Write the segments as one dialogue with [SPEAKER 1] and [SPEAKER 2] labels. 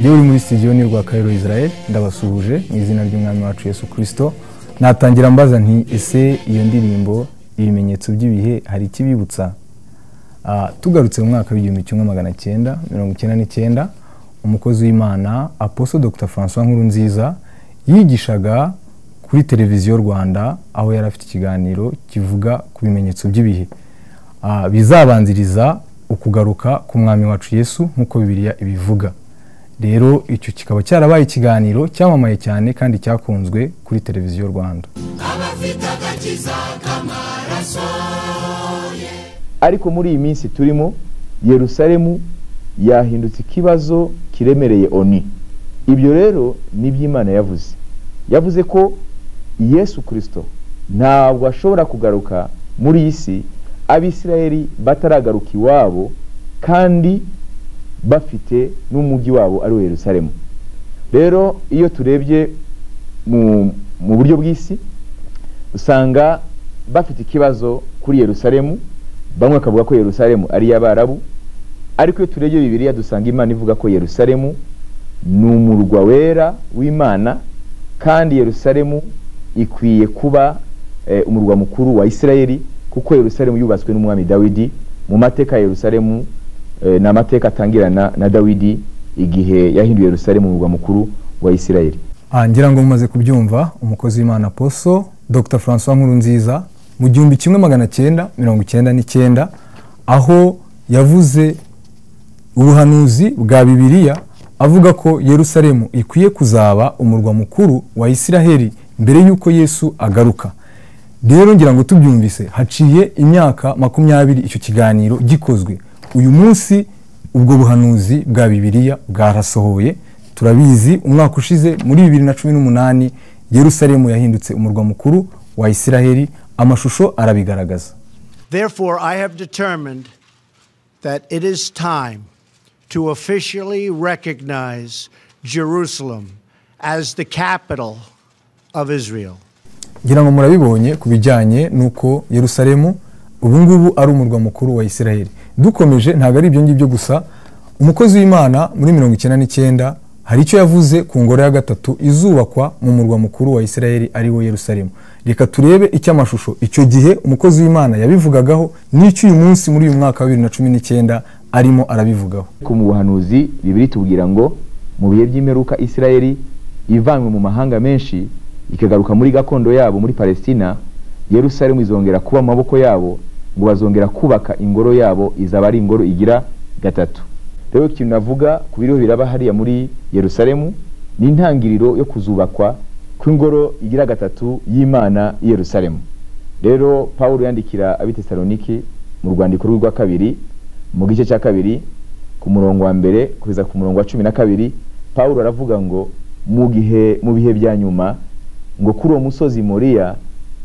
[SPEAKER 1] Niba uri muri sitidiyo ni urwa Cairo Israel ndabasuhuje mu izina ry'umwami wacu Yesu Kristo natangira mbaza nti ese iyo ndirimbo ibimenyetso by'ibihe hari ikibibutsa tugarutse mu mwaka w'igihumbi kimwe magana cyenda mirongo icyenda n'icyenda umukozi w'imana aposo dr francois nkurunziza yigishaga kuri televiziyo rwanda aho yari afite ikiganiro kivuga ku bimenyetso by'ibihe bizabanziriza ukugaruka mwami wacu yesu nk'uko bibiriya ibivuga rero icyo kikaba cyarabaye ikiganiro cyamamaye cyane kandi cyakunzwe kuri televiziyo rwanda
[SPEAKER 2] ariko muri iyi minsi turimo yerusalemu yahindutse ikibazo kiremereye oni ibyo rero ni iby'imana yavuze yavuze ko yesu kirisito ntabwo ashobora kugaruka muri iyi si abisirayeri bataragaruka iwabo kandi bafite n'umujyi wabo ari wo Yerusalemu rero iyo turebye mu buryo bw'isi usanga bafite ikibazo kuri Yerusalemu bamwe bakavuga ko Yerusalemu ari iy'abarabu ariko iyo turebye bibiriya dusanga imana ivuga ko Yerusalemu ni umurwa wera w'imana kandi Yerusalemu ikwiye kuba umurwa mukuru wa Isirayeli kuko Yerusalemu yubatswe n'umwami dawidi mu mateka ya Yerusalemu ni amateka atangirana na dawidi igihe yahinduye Yerusalemu mu murwa mukuru wa isirayeli
[SPEAKER 1] ngira ngo mumaze kubyumva umukozi w'imana poso dr francois nkurunziza mu gihumbi kimwe magana cyenda mirongo icyenda n'icyenda aho yavuze ubuhanuzi bwa bibiliya avuga ko Yerusalemu ikwiye kuzaba umurwa mukuru wa isiraheli mbere y'uko yesu agaruka rero ngira ngo tubyumvise haciye imyaka makumyabiri icyo kiganiro gikozwe uyu munsi ubwo buhanuzi bwa bibiliya bwarasohoye turabizi umwaka ushize muri bibiri na cumi n'umunani yerusalemu yahindutse umurwa mukuru wa isiraheli amashusho arabigaragaza
[SPEAKER 3] therefore i have determined that it is time to officially recognize jerusalem as the capital of israel
[SPEAKER 1] ngira ngo murabibonye ku bijyanye n'uko yerusalemu ubu ngubu ari umurwa mukuru wa isiraheli dukomeje ntabwo ari ibyo ngibyo gusa umukozi w'imana muri mirongo icyenda n'icyenda hari icyo yavuze ku ngoro ya gatatu izubakwa mu murwa mukuru wa isirayeli ari wo Yerusalemu reka turebe icy'amashusho icyo gihe umukozi w'imana yabivugagaho n'icyo uyu munsi muri uyu mwaka wa bibiri na cumi n'icyenda arimo arabivugaho
[SPEAKER 2] mu buhanuzi bibiri tubwira ngo mu bihe by'imperuka isirayeli ivanywe mu mahanga menshi ikagaruka muri gakondo yabo muri palestina Yerusalemu izongera kuba amaboko yabo ngo bazongera kubaka ingoro yabo izaba ari ingoro igira gatatu rero ikintu navuga ku biriho biraba hariya muri Yerusalemu ni intangiriro yo kuzubakwa kw'ingoro igira gatatu y'imana Yerusalemu rero paul yandikira abitesaloniki mu rwandiko rwa kabiri mu gice cya kabiri ku murongo wa mbere kugeza ku murongo wa cumi na kabiri paul aravuga ngo mu gihe mu bihe bya nyuma ngo kuri uwo musozi moriya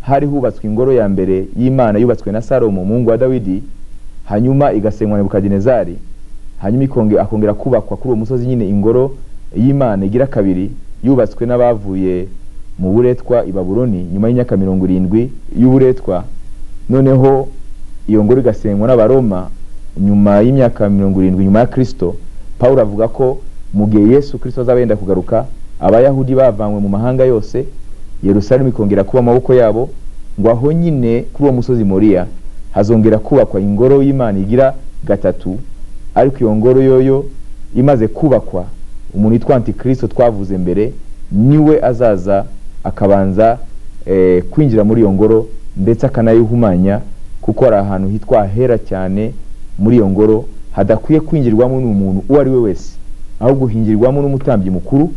[SPEAKER 2] hari hubatswe ingoro ya mbere y'imana yubatswe na salomo umuhungu wa dawidi hanyuma igasenywa nebukadinezari hanyuma akongera kubakwa kuri uwo musozi nyine ingoro y'imana igira kabiri yubatswe n'abavuye mu buretwa i baburoni nyuma y'imyaka mirongo irindwi y'uburetwa noneho iyo ngoro igasenywa n'abaroma nyuma y'imyaka mirongo irindwi nyuma ya kirisito paul avuga ko mu gihe yesu kirisito azaba yenda kugaruka abayahudi bavanywe mu mahanga yose Yerusalemu ikongera kuba amaboko yabo ngo aho nyine kuri uwo musozi moriya hazongera kubakwa ingoro y'imana igira gatatu ariko iyo ngoro yoyo imaze kubakwa umuntu witwa antikirisito twavuze mbere niwe azaza akabanza kwinjira muri iyo ngoro ndetse akanayihumanya kuko hari ahantu hitwa hahera cyane muri iyo ngoro hadakwiye kwinjirwamo n'umuntu uwo ari we wese ahubwo hingirwamo n'umutambyi mukuru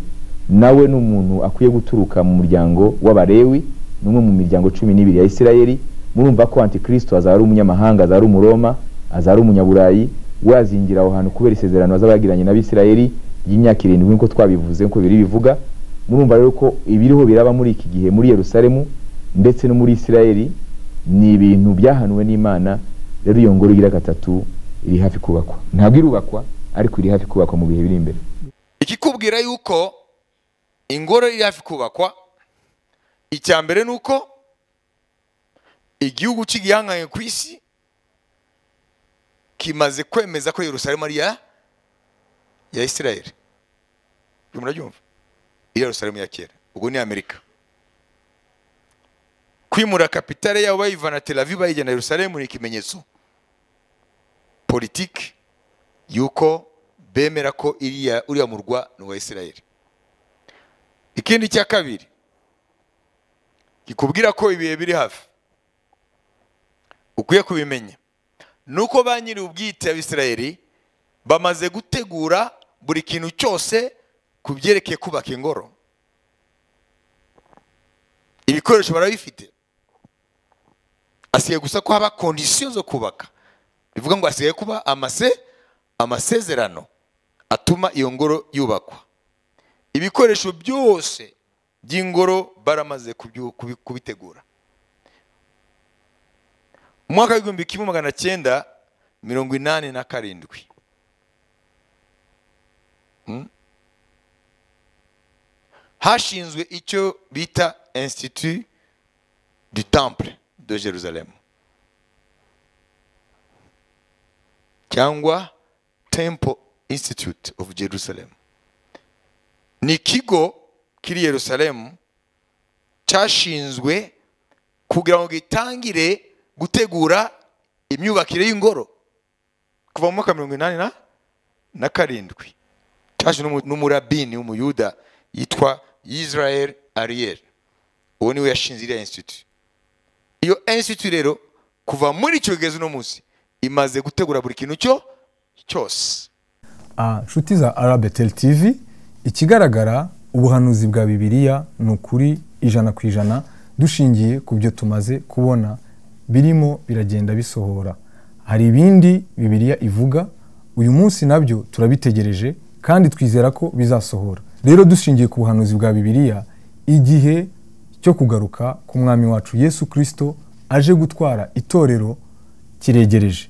[SPEAKER 2] nawe ni umuntu akwiye guturuka mu muryango w'abarewi ni umwe mu miryango cumi n'ibiri ya isirayeli murumva ko antikirisito azaba ari umunyamahanga azaba ari umuroma azaba ari umunyaburayi we azingira aho hantu kubera isezerano azaba yagiranye n'abisirayeli y'imyaka irindwi nk'uko twabivuze nk'uko biri bivuga murumva rero ko ibiriho biraba muri iki gihe muri Yerusalemu ndetse no muri isirayeli ni ibintu byahanuwe n'imana rero iyo ngoro igira gatatu iri hafi kubakwa ntabwo irubakwa ariko iri hafi kubakwa mu bihe biri imbere
[SPEAKER 4] ikikubwira yuko ingoro iri hafi kubakwa icya mbere ni uko igihugu cy'igihanganye ku isi kimaze kwemeza ko yerusalemu ari iya ya isirayeli ibyo murabyumva iyo yerusalemu ya kera ubwo ni amerika kwimura kapitale yabo bayivana tel aviv bayijyana yerusalemu ni ikimenyetso politiki y'uko bemera ko iriya uriya murwa ni uwa isirayeli ikindi cya kabiri kikubwira ko ibihe biri hafi ukwiye kubimenya ni uko ba nyiri ubwite abisirayeli bamaze gutegura buri kintu cyose ku byerekeye kubaka ingoro ibikoresho barabifite asigaye gusa ko haba kondisiyo zo kubaka bivuga ngo hasigaye kuba amase amasezerano atuma iyo ngoro yubakwa ibikoresho byose by'ingoro baramaze kubyu- kubi- kubitegura umwaka w'igihumbi kimwe magana cyenda mirongo inani na karindwi Hmm? hashinzwe icyo bita institut du temple de jerusalem cyangwa temple institute of jerusalem ni ikigo kiri yerusalemu cyashinzwe kugira ngo gitangire gutegura imyubakire y'ingoro kuva mu mwaka mirongo inani na na karindwi cyaje n'umu- n'umurabini w'umuyuda yitwa israel ariel uwo niwe yashinze iriya institute iyo institute rero kuva muri icyo kugeza uno munsi imaze gutegura buri kintu cyo cyose
[SPEAKER 1] Ah, nshuti za arabetel tv ikigaragara ubuhanuzi bwa bibiliya ni ukuri ijana ku ijana dushingiye ku byo tumaze kubona birimo biragenda bisohora hari ibindi bibiliya ivuga uyu munsi nabyo turabitegereje kandi twizera ko bizasohora rero dushingiye ku buhanuzi bwa bibiliya igihe cyo kugaruka k'umwami wacu yesu kirisito aje gutwara itorero kiregereje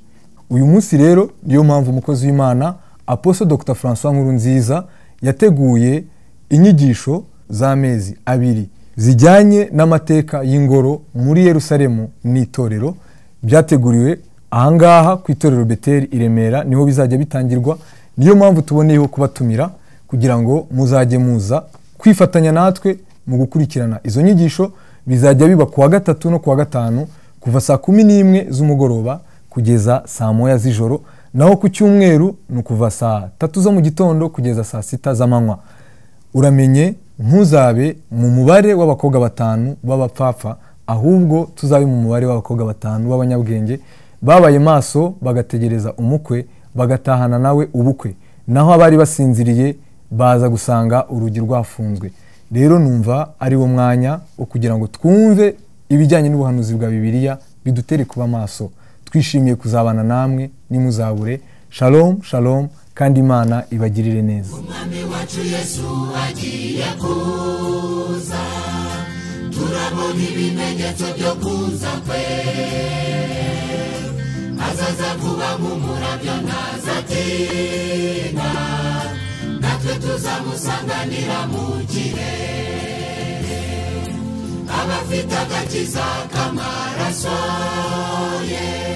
[SPEAKER 1] uyu munsi rero niyo mpamvu umukozi w'imana aposo dr francois nkuru nziza yateguye inyigisho z'amezi abiri zijyanye n'amateka y'ingoro muri yerusalemu n'itorero byateguriwe ahangaha ku itorero beteri i remera niho bizajya bitangirwa niyo mpamvu tuboneyeho kubatumira kugira ngo muzajye muza kwifatanya natwe mu gukurikirana izo nyigisho bizajya biba ku wa gatatu no ku wa gatanu kuva saa kumi n'imwe z'umugoroba kugeza saa moya z'ijoro naho ku cyumweru ni ukuva saa tatu zo mu gitondo kugeza saa sita z'amanywa uramenye ntuzabe mu mubare w'abakobwa batanu b'abapfapfa ahubwo tuzabe mu mubare w'abakobwa batanu b'abanyabwenge babaye maso bagategereza umukwe bagatahana nawe ubukwe naho abari basinziriye baza gusanga urugi rwafunzwe rero numva ari wo mwanya wo kugira ngo twumve ibijyanye n'ubuhanuzi bwa bibiliya bidutere kuba maso twishimiye kuzabana namwe nimuzabure shalom shalom kandi imana ibagirire neza
[SPEAKER 5] umwami wacu yesu agiye kuza turabona ibimenyetso byo kuza kwe azaza vuba nk'umurabyo ntazatinda natwe tuzamusanganira mu kirere abafite agakiza k'amaraso ye